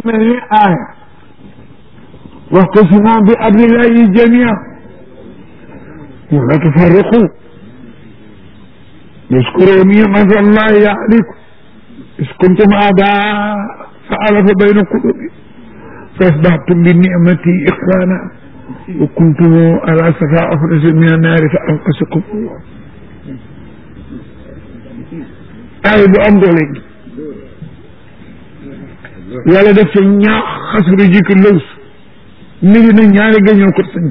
mel ni aaya waxtasimu bi hablillahi jamia wala tufarriqu واذكروا نعمة الله عليكم إذ كنتم أعداء فألف بين قلوبكم فأصبحتم بنعمتي إخوانا وكنتم على شفا أفرز من النار فأنقذكم الله ay bu am doole gi yàlla def ca ñaax xasru jikko lëws mi ngi na ñaari gañoo ko sañ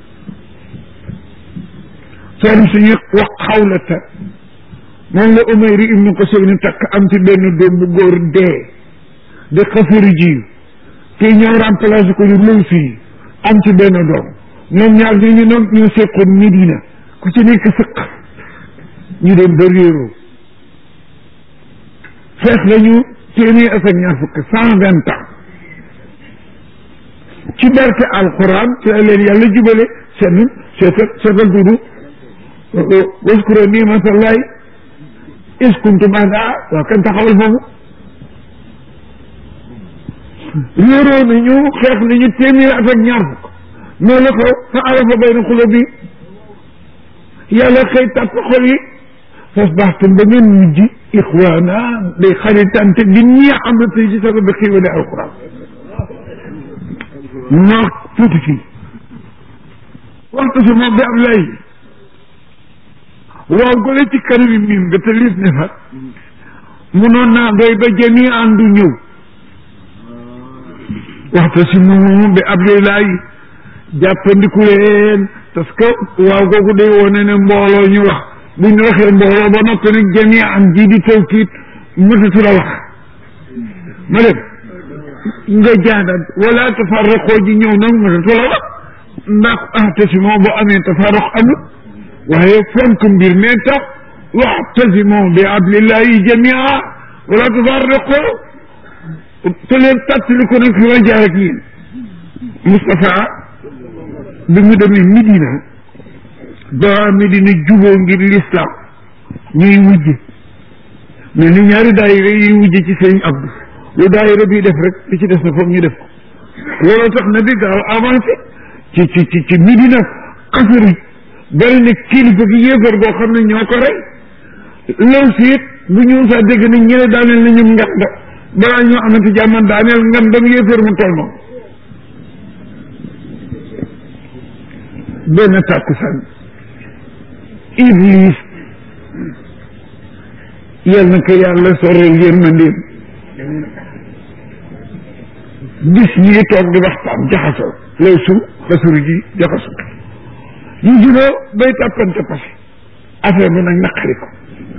soom suñu wax xawlata moom la umayri ibnu ko sëw ni takk am ci benn doom bu góor dee di xasru ji kii ñëw remplacé ko ñu lëws yi am ci benn doom ñoom ñaar ñu ñu noom ñu seqoon Medina ku ci nekk sëq ñu dem ba réeroo fees nañu téeméer ak ak ñaar fukk cent vingt ans ci barke alquran ci la leen yàlla jubale seen seetal seetal dudu waskuro nimatallahi is kuntum ada waaw kan taxawal foofu réeroo nañu xeex nañu téeméer ak ak ñaar fukk noonu la ko fa arafa bayna xulo bi yàlla xëy tàpp xol yi fasbaxtum ba ngeen mujj ixwaana day xaritante di ñii am na tey ci sabab bi xiiwale alquran moo tuuti fii waxtu si moom bi am lay waaw gole ci kanami miim nga te liif ne fa munoon naa doy ba jami àndu ñëw waxtu si moom bi abdulay jàppandiku leen parce que waaw googu day wone ne mbooloo ñu wax bu ñu waxee mbooloo ba noppi nag jami am ji di tawkiit mëtatu la wax ma dem nga jaadat wala tafarraqoo ji ñëw nag mëtatu la wax ndax ahtasimoo bu amee tafarraq amul waaye fonk mbir mee tax waxtasimoo bi hablillahi jamia wala tafarraqoo te leen tàttali ko nag fi ma jaar ak yéen Moustapha bi mu demee Midina ba Medina juboo ngir l'islam ñuy wujje mais ni ñaari daayira yi wujje ci sëñ Abdou lu daayira bi def rek li ci des na foog ñu def ko looloo tax na bi gaaw avancé ci ci ci ci Medina xasari bari na kilifa gi yéefar goo xam ne ñoo ko rey law siit bu ñu saa dégg ne ñële daaneel na ñum nganda balaa ñoo amati jàmman daaneel ngandam yéefar mu toll moom benn tàkkusaan iblis yal na ko yàlla soreel yërmandeem bis ñi toog di waxtaan jaxasoo lay su xasuru ji jaxasoo ñu juboo bay tàppante pase affaire bi nag naqari ko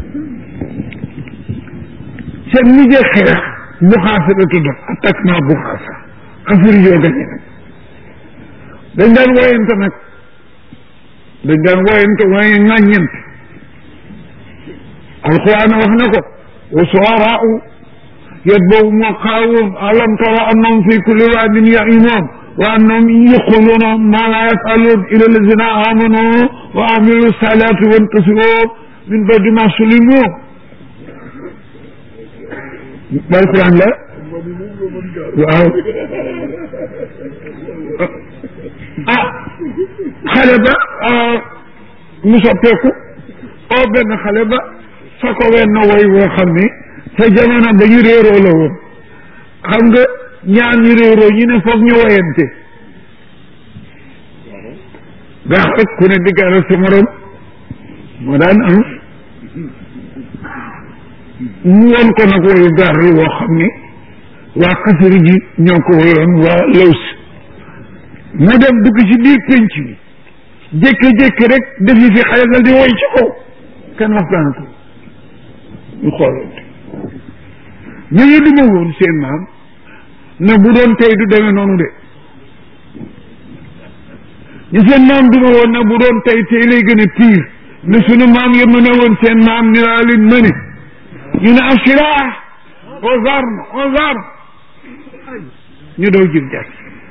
seen mujjee xeex bu xaasa la tudd attaquement bu xaasa xasuru joo gañe nag dañ daan woyante nag dañ daan woyante waaye ŋàññante alquran wax na ko wa suaraau yatbawhum alqaawun alam tara annahum fi kulli waadin ya'imuun wa annahum yaquluuna ma la yafaluun ila allazina amanu wa amilu salati wantasiru min ba'di ma sulimu alquran la waaw ah xale ba mu soppeeku oo benn xale ba sa ko wenn woy woo xam ni sa jamono ba ñu réeroo la woon xam nga ñaar ñu réeroo ñu ne foog ñu woyante ndax rek ku ne diggaale sa morom moo daan am mu woon ko nag woyu gaar woo xam ni waa xasari ji ñoo ko woyoon waa laws mu dem dugg ci biir pénc bi jékki-jékki rek def yi fi xale dal di woy ci kaw kenn waxtaan ko ñu xoolante ñu ñu duma woon seen maam ne bu doon tey du demee noonu de ñu seen maam duma woon ne bu doon tey tey lay gën a pire ne sunu maam ya mën a woon seen maam ni laa leen mëne ñu ne asira aux armes aux armes ñu daw jib jàkk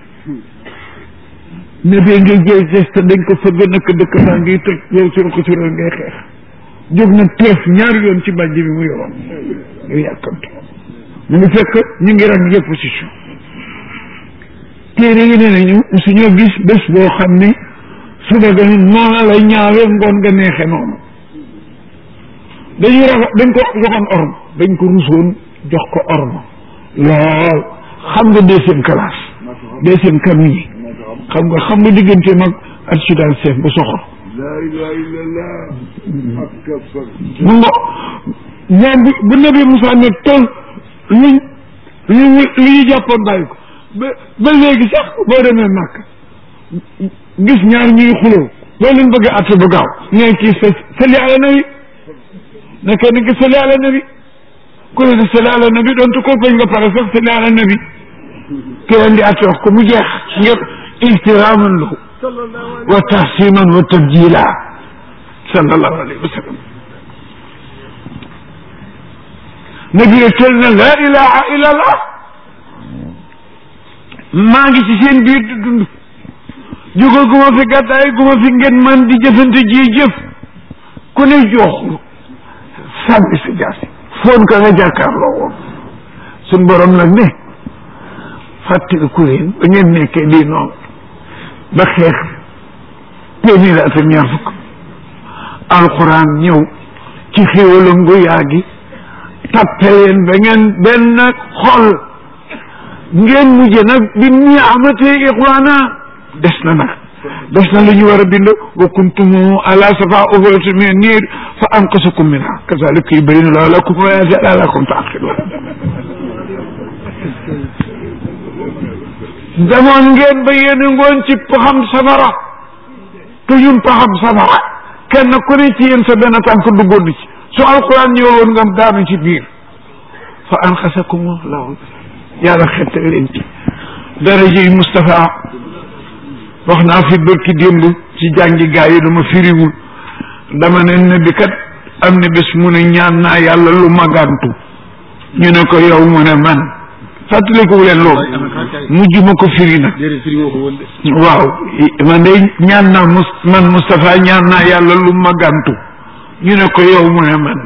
ne bee ngay jël geste dañ ko fëgg nak dëkk baa ngi toj yow suru ko suru ngay xeex jóg na teef ñaari yoon ci bàjj bi mu yoroon yow yàkkamte mu ngi fekk ñu ngi rang yëpp ci suuf téere yi ne nañu suñoo gis bés boo xam ne suba ga noona la ñaawee ngoon nga neexe noonu dañuy rafa dañ ko joxoon orma dañ ko rusoon jox ko orma lool xam nga deuxième classe deuxième cabinet xam nga xam nga diggante mag adjudant chef bu soxor laa ilaha illallah ak kafar mu ngo moom bu bu nabi Moussa ne tol luñ lu lu ñu jàppoon bàyyi ko ba ba léegi sax boo demee màkk gis ñaar ñuy xuloo boo leen bëgg a atte ba gaaw nee kii sa salli ala nabi ne kenn ki salli ala nabi ku ne di salli ala nabi doonte ko bañ nga pare sax salli ala nabi ki leen di atte wax ko mu jeex ngir ihtiraaman lahu wa tahsiman wa tabjila sallallahu alayhi wa sallam nabi ne tel na laa ilaha illa allah maa ngi ci seen biir di dund jóge gu ma fi gàddaay gu ma fi ngeen man di jëfante ji jëf ku ne jooxlu sànni sa jaasi foon ka nga jàkkaarloo woon suñ borom nag ne fàttaliku leen ba ngeen nekkee di noonu ba xeex téeméer at ak ñaar fukk alxuraan ñëw ci xéwalam gu yaa gi tappe leen ba ngeen benn xol ngeen mujj nag bi ni amatee ixwaana des na nag des na lu ñu war a bind wa kuntum ala safa ufratin min niir fa anqasakum minha kazalika yubayyinu llahu lakum ayaati la'allakum ta'qiluun demoon ngeen ba yéen ngoon ci paxam safara te ñun paxam safara kenn ku ne ci yéen sa benn tànk duggoon ci su alquran ñëwoon nga daanu ci biir fa anqasakum llahu yàlla xettal leen ci daraja yi Moustapha wax naa fi bërki démb ci jàngi gaa yi dama firiwul dama ne ne bi kat am na bés mu ne ñaan naa yàlla lu magantu ñu ne ko yow mu ne man fàttaliku leen loolu mujj ma ko firi nag waaw man de ñaan naa mus man Moustapha ñaan naa yàlla lu magantu ñu ne ko yow mu ne man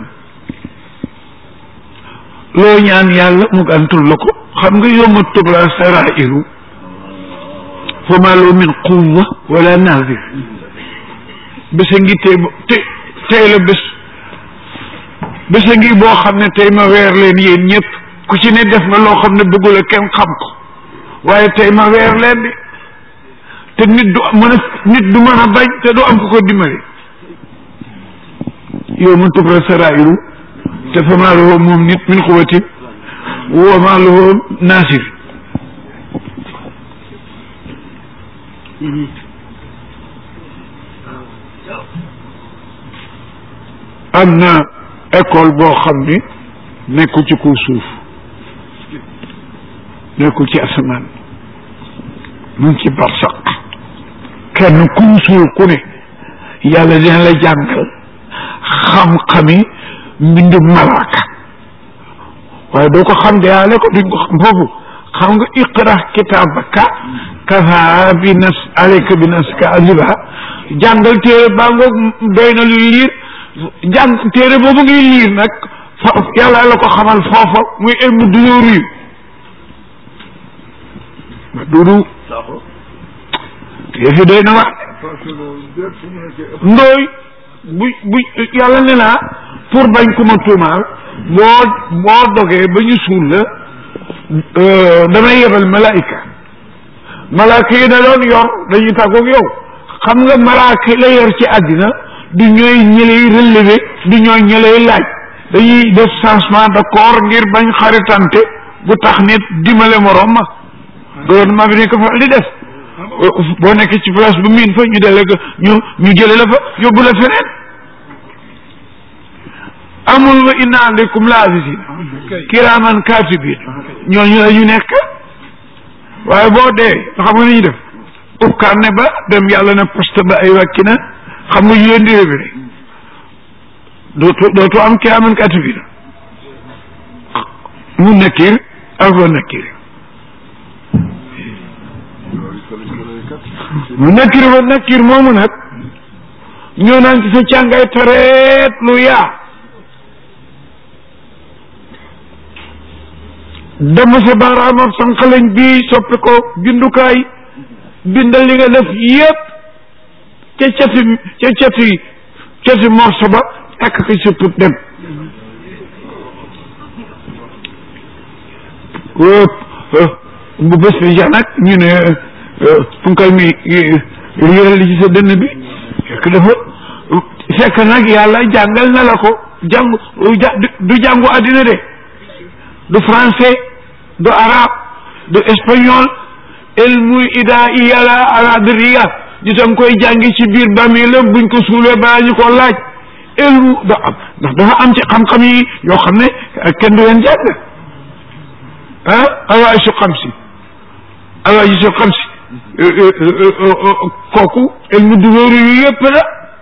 loo ñaan yàlla mu gàntul la ko xam nga yowma tubla sarairu fa ma loo min quwa wala nazir bésa ngi tey te tey la bés bésa ngi boo xam ne tey ma weer leen yéen ñëpp ku ci ne def nga loo xam ne bëggula kenn xam ko waaye tey ma weer leen di te nit du mën a nit du mën a bañ te du am ko ko dimbali yowma tubla sarairu te fa maa lahu moom nit min quwatin wa maa lahu naasir am na école boo xam ni nekkul ci kaw suuf nekkul ci asamaan mu ngi ci barsaq kenn ku mu suul ku ne yàlla dina la jàngal xam-xami mbindu malaaka waaye doo ko xam de yaale ko duñ ko xam foofu xam nga iqra kitaabaka kafa bi nas aleyka bi naska aziba jàngal téere baa ngoog doy na luy liir jàng téere boobu ngay liir nag fa yàlla la ko xamal foofa muy ilmu dunuur yi ma dudu yëfi doy na wax ndooy bu bu yàlla ne naa pour bañ ku ma tuumaal boo boo dogee ba ñu suul la damay yebal malaayika malaaka yi da doon yor dañuy tàggoog yow xam nga malaaka yi la yor ci àddina du ñooy ñëlay relevé du ñooy ñëlay laaj dañuy def changement de corps ngir bañ xaritante bu tax nit dimbale morom ma gouvernement bi ne ko fa di def boo nekkee ci place bu miin fa ñu délégué ñu ñu jële la fa yóbbu la feneen amul wa inna aleykum la azisin kiraaman katibin ñooñu la ñu nekk waaye boo dee xam nga ni ñu def ukkaan ne ba dem yàlla ne poste ba ay wàkki na xam nga ñu leen di révéré dootu dootu am kiraaman katibin mu nekkir ak wa nekkir mu nekkir wa nekkir moomu nag ñoo naan ci sa càngay tareet lu yaa dama sa baaraamam sànqaleñ bii soppi ko bindukaay bindal li nga def yépp ca cati ca cati cati morso ba takk ko sa put dem bu bés bi ja nag ñu ne funkal mi yëral li ci sa dënn bi fekk dafa fekk nag yàlla jàngal na la ko jàng du jàngu àddina de du français du arabe du espagnol ilmu idaa iyala aladriya di tam koy jàngi ci biir bàmmeelam buñ ko suulee balaa ñu ko laaj ilmu da am ndax dafa am ci xam-xam yi yoo xam ne kenn du leen jàng ah awaaji su xam si awaaji su xam si kooku ilmu duróoru yu yëpp la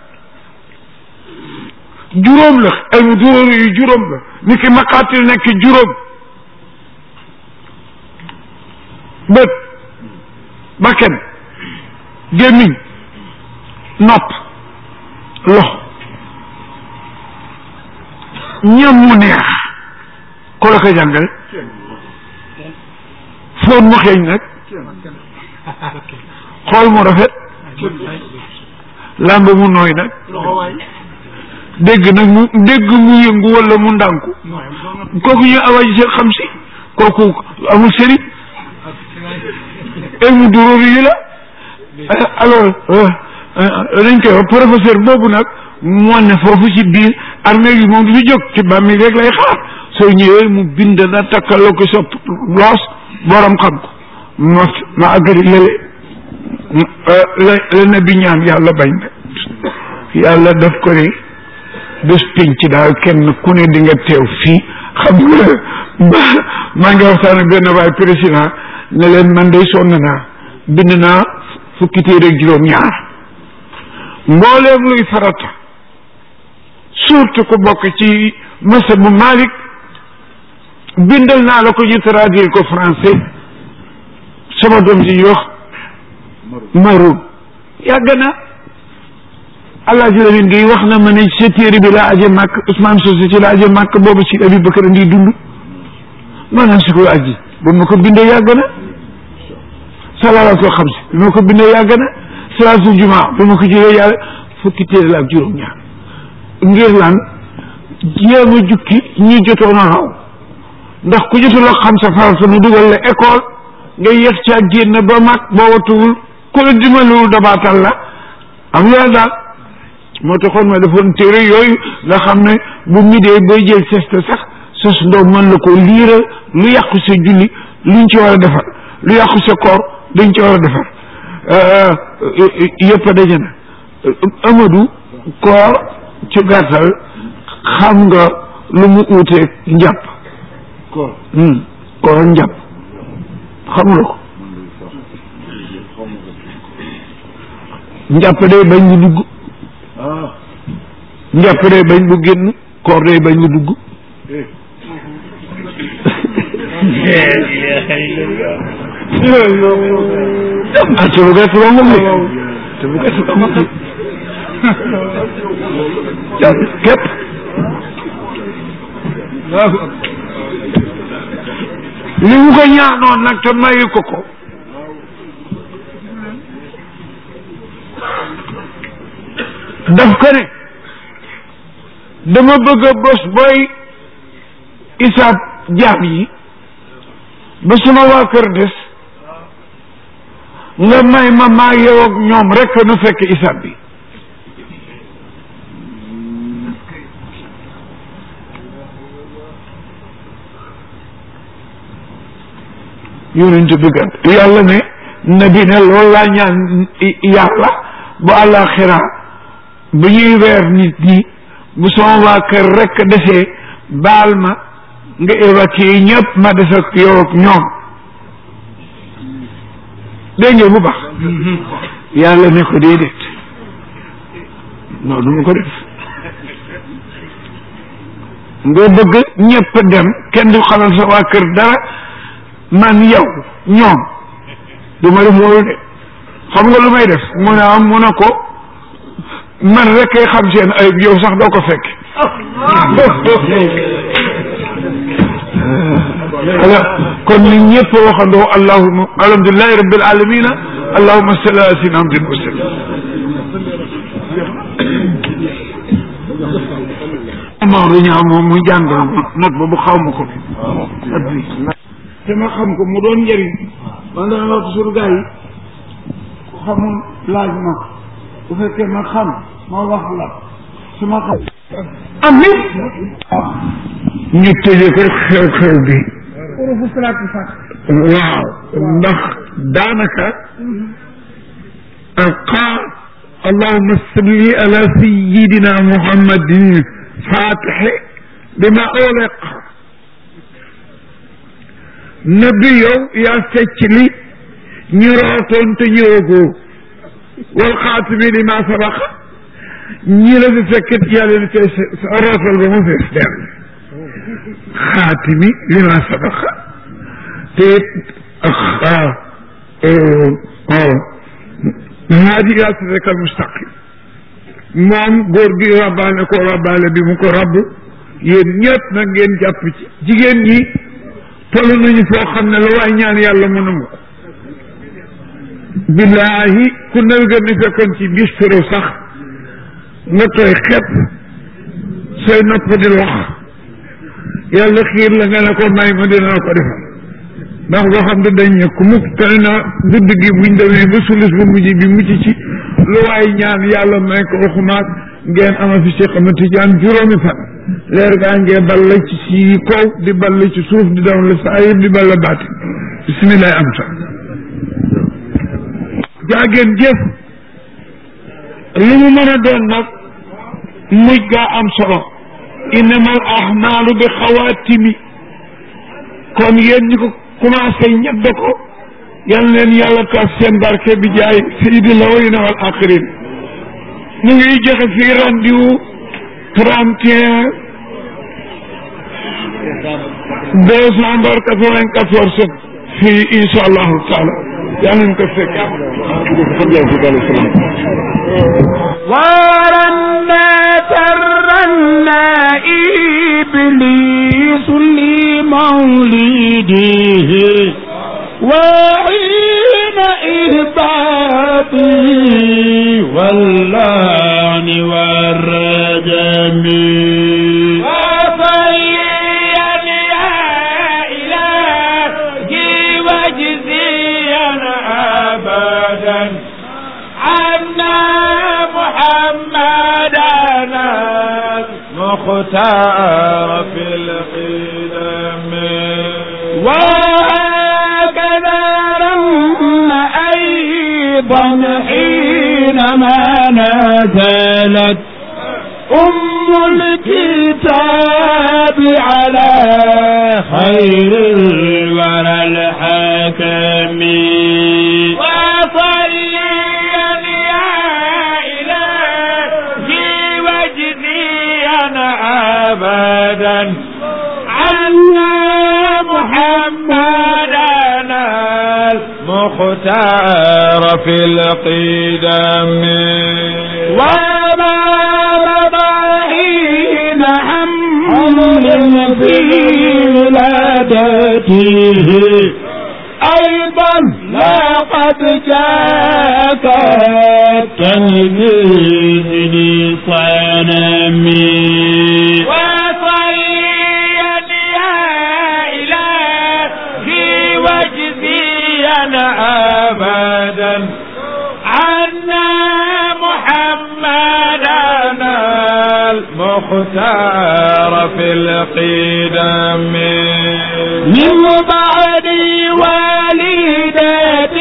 juróom la ilmu duróoru yu juróom la ni ki maqaatil nekk juróom bët bakken gémmiñ nopp loxo ñam mu neex ko la ko jàngal foon mu xeeñ nag xool mu rafet làmb mu nooy nag dégg nag mu dégg mu yëngu wala mu ndànku kooku ñu awaji seen xam si kooku amul sëriñ ilmu duróoru yi la alors dañ koy wax professeur boobu nag moo ne foofu ci biir armée yi moom du fi jóg ci bàmmi rek lay xaar soo ñëwee mu bind na takkaloo ko sa loos borom xam ko ma ma agari lële la la na bi ñaan yàlla bañ na yàlla daf ko ne bés pénc daal kenn ku ne di nga teew fii xam nga maa ngi waxtaan ak benn waay président ne leen man day sonn naa bind naa fukki téere ak juróom ñaar mbooleem luy farata surtout ku bokk ci masa bu Malik bindal naa la ko ñu traduire ko français sama doom ji ñu wax maroon yàgg na Alaaji Lamin Gey wax na ma ne sa téere bi laa aje màkk Ousmane Socé ci laa aje màkk boobu ci Abi Bakar ndi dund maanaam si ko aji ba ma ko bindee yàgg na salaatul xamsi bi ma ko bindee yàgg na salaatul jumaa bi ma ko jëlee yàlla fukki téere la ak juróom-ñaar ngir lan jéem a jukki ñi jotoon a raw ndax ku jotul a xam sa farata mu dugal la école nga yéex ca génn ba mag boo watuwul ku la dimbalul dabaatal la am yaa daal moo taxoon ma defoon téere yooyu nga xam ne bu midee booy jël seste sax sos ndoom mën la ko liiral lu yàqu sa julli luñ ci war a defar lu yàqu sa koor luñ ci war a defar yëpp a daje na Amadou koor ci gàttal xam nga lu mu uuteeg njàpp koor koor njàpp xamula ko njàpp day bañ mu dugg ah njàpp day bañ mu génn koor day bañ mu dugg eh ah te bu gàtt ba moom te bu gàtt ba moom képp li mu ko ñaanoon nag te mayu ko ko daf ko ne dama bëgg a bés booy isaab jaam yi ba suma waa kër des nga may ma maa yow ak ñoom rek nu fekk isaab bi yonent bi kat yàlla ne nabi ne loolu laa ñaan yàlla bu àllaaxira bu ñuy weer nit ñi bu sama waa kër rek desee baal ma nga évacuer ñëpp ma des ak yow ak ñoom dégg ngeen bu baax yàlla ne ko déedéet non du ma ko def nga bëgg ñëpp dem kenn du xamal sa waa kër dara man yow ñoom du ma def loolu de xam nga lu may def mu ne am mu ne ko man rek kay xam seen ayib yow sax doo ko fekk ala kon ni ñëpp waxandoo allahuma alhamdulilahi rabbil alamina allahuma salli ala sayyidina Muhammadin wa sallam Maodo ñaaw moom muy jàngal not boobu xaw ma ko te ma xam ko mu doon njëriñ man dana la toujours gars yi ku xamul laaj ma bu fekkee ma xam ma wax la su ma xam am nit ñu tëjee ko xew-xew bi waaw ndax daanaka alqaa allahuma salli ala sayidina muhammadin fatixi bima uliq nabi yow yaa fecc li ñu rootoon te ñëwagoo wal xaatimi lima sabaqa ñi la fi fekkit yàlla na koy rootal ba mu fees dell xaatimi lima sabaqa te haadi ila siraka al mustaqim moom góor gi rabbaale ko rabbaale bi mu ko rabb yéen ñëpp nag ngeen jàpp ci jigéen ñi toll nañu foo xam ne la waay ñaan yàlla mu nangu ko billaahi ku nawi gën ni fekkoon ci bis firo sax nga tooy xepp say nopp di lox yàlla xiir la nga ne ko may ma dina la ko defal ndax boo xam ne dañ ne ku mukk tane na gudd gi buñ demee ba sulus bu mujj bi mucc ci lu waay ñaan yàlla may ko waxumaat ngeen ama fi Cheikh Ahmed Tidiane juróomi fan leer gaa ngee balla ci si kaw di balla ci suuf di daw la saayir di balla baati bisimilah am sa jaageen jëf lu mu mën a doon nag mujj gaa am solo innamal ahmaalu bi xawaatimi kon yéen ñi ko commencé ñedd ko yal leen yàlla taas seen barke bi jaay sayyidil awwalina wal axirin ñu ngi joxe fii rendez-vous trente et un décembre quatre-vingt-quatorze fii incha allahu taala yal nañu ko fekk ورنا ترنا إبليس لمولده وحين إهباطه واللعن والرجم وصيا يا إلهي واجزيا أبدا عنا محمدنا مختار في القدم وهكذا رم أيضا حينما نزلت أم الكتاب على خير الورى الحكم وصليا يا إلهي واجزيا أبدا عنا محمدنا المختار في القدم وما مضى حين حمل في ولادته أيضا لقد جاءك التنبيه لصنمي وصيا يا إلهي واجزيا أبدا عنا محمدنا المختار في القدم من بعد والدة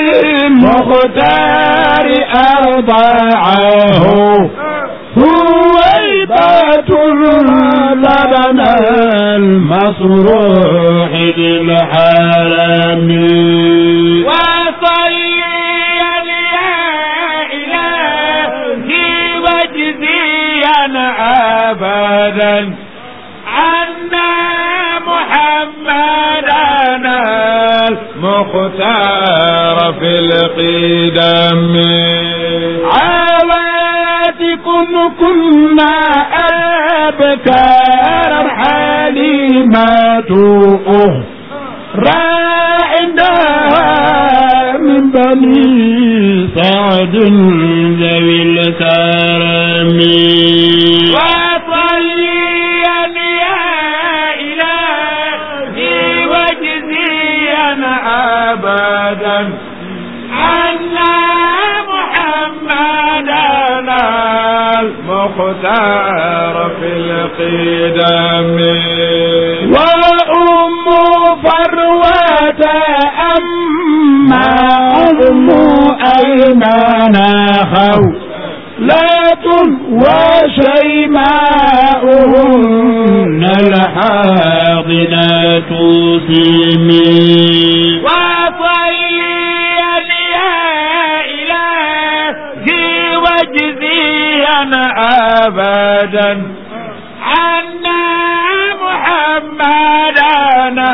المختار أرضعه هويبة لبن المصروح للحرم وصيا يا إلهي واجزيا أبدا عنا محمدنا المختار في القدم عواتكم كنا أبكار حليمة أخرى عندها من بني سعد ذوي الكرم وصليا يا إلهي واجزيا أبدا عنا محمدنا المختار في القدم وأم فروة أما أم أيمن خولة وشيماؤهن الحاضنة سمي وصليا يا إلهي واجزيا أبدا عنا محمدنا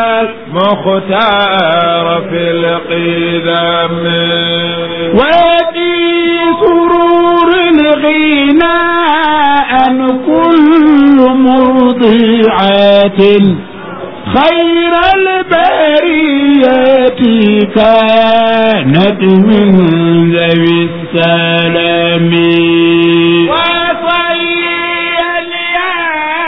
المختار في القدم وفي سرور الغنى أن كل مرضعات خير البرية كانت من ذوي السلام وصليا يا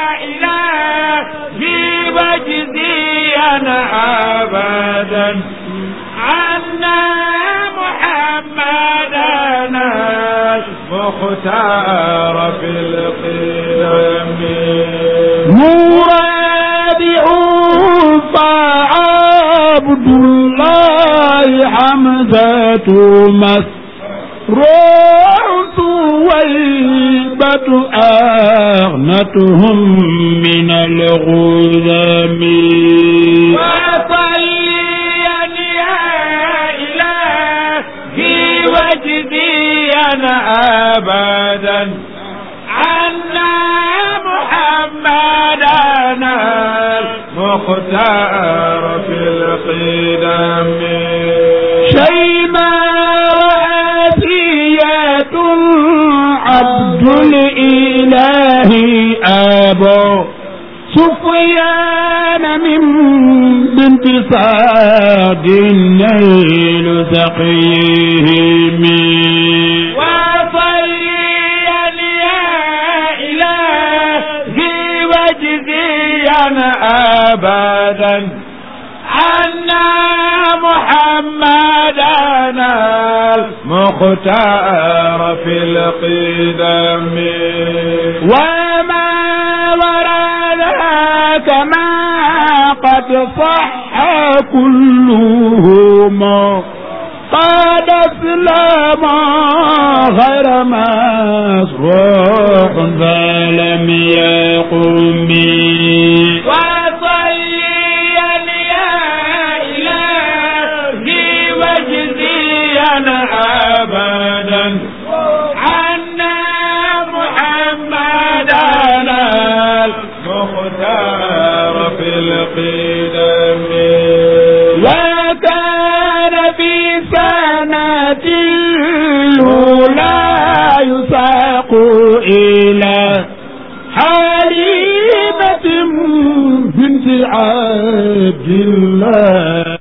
إلهي واجزيا أبدا عنا محمدنا المختار في القيام مرادع فعبد الله حمزة مسروع ويبة أغنتهم من الغذم وصليا يا إلهي واجزيا أبدا عنا محمدنا المختار في القدم شيماء آسية عبد الإله أبو سفيان من بنت سعد النيل سقيهم وصليا يا إلهي واجزيا أبدا عنا محمدنا المختار في القدم وما وراء كما قد صح كلهما قد اسلم غير مسروق فلم يقم به وصليا يا إلهي واجزيا أبدا عنا محمدنا المختار في القدم وكان في سنة الأولى يساق إلى حليمة بنت عبد الله